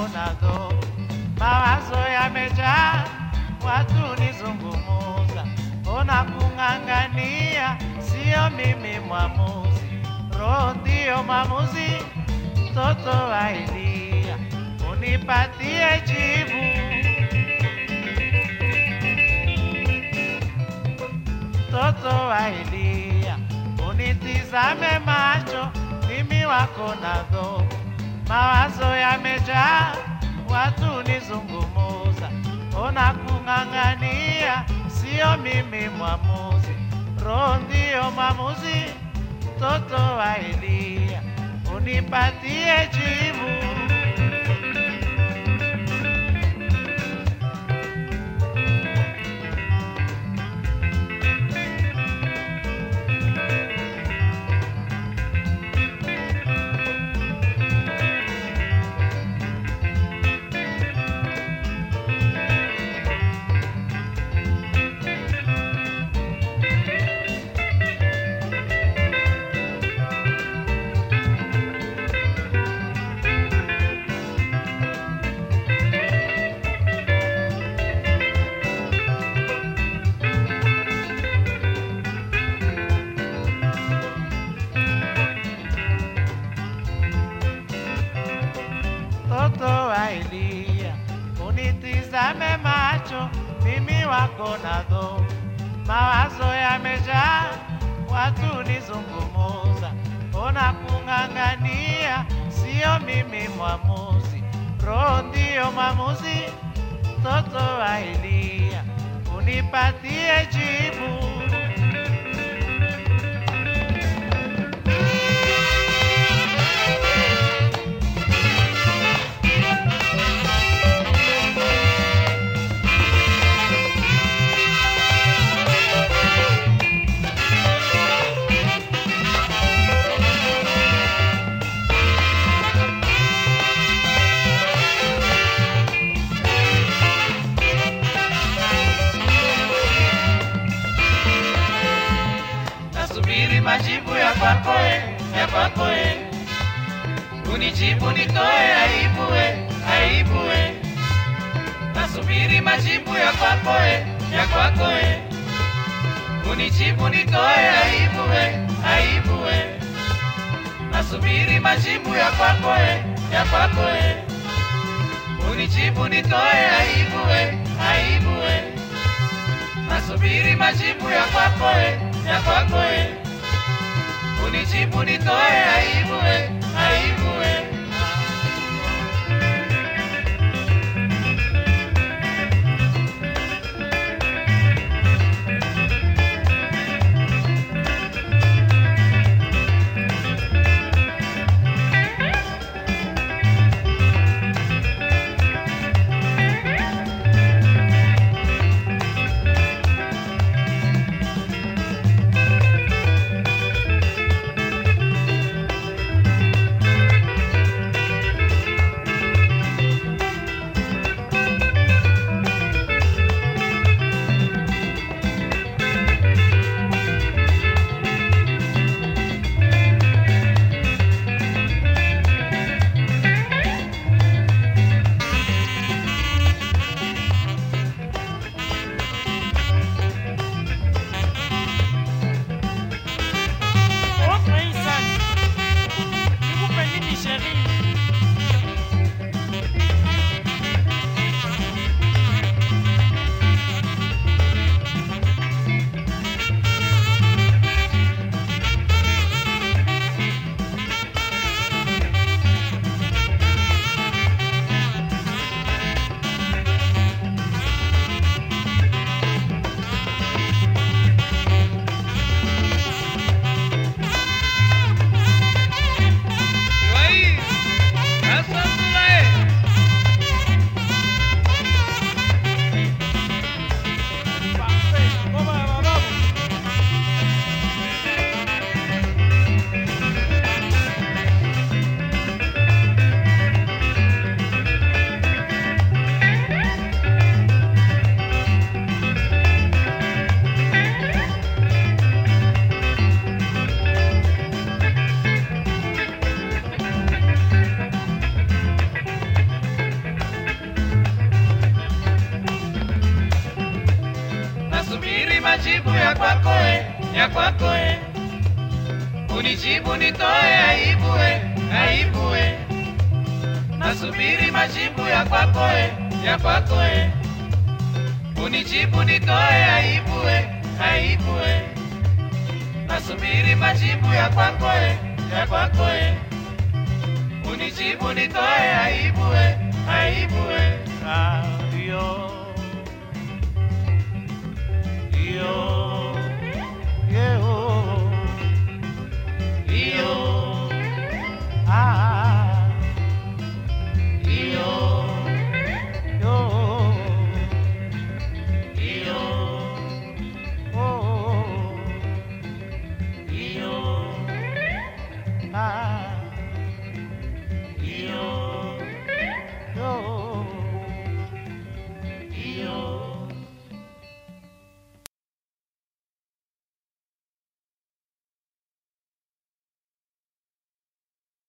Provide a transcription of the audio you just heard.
wako nazo, mawazo yamejaa, watu nizungumuza, ona kung'ang'ania, sio mimi mwamuzi, roho ndiyo mwamuzi, mtoto wa Elia, unipatie jibu. mtoto wa Elia, unitizame macho, mimi wako nazo, mawazo yamejaa, watu nizungumuza, ona kung'ang'ania, sio mimi mwamuzi, roho ndiyo mwamuzi, mtoto wa Elia, unipatie jibu. mtoto wa Elia, unitizame macho, mimi wako nazo, mawazo yamejaa, watu nizungumuza, ona kung'ang'ania, sio mimi mwamuzi, roho ndiyo mwamuzi, mtoto wa Elia, unipatie jibu. nasubiri majibu ya kwako e, ya kwako e. Unijibu nitoe aibu e, aibu e. Nasubiri majibu ya kwako e, ya kwako e. Unijibu nitoe aibu e, aibu e. Nasubiri majibu ya kwako e, ya kwako e. Unijibu nitoe aibu e, aibu e. Nasubiri majibu ya kwako e, ya kwako e. Unijibu nitoe aibu e, aibu e. ya kwako e, unijibu nitoe aibu e, aibu e, nasubiri majibu ya kwako e, ya kwako e, unijibu nitoe aibu e, aibu e, nasubiri majibu ya kwako e, ya kwako e, unijibu nitoe aibu e, aibu e. Ah, yo, yo, yo, Iyo, ah, iyo, yo, iyo, oh, iyo. ah.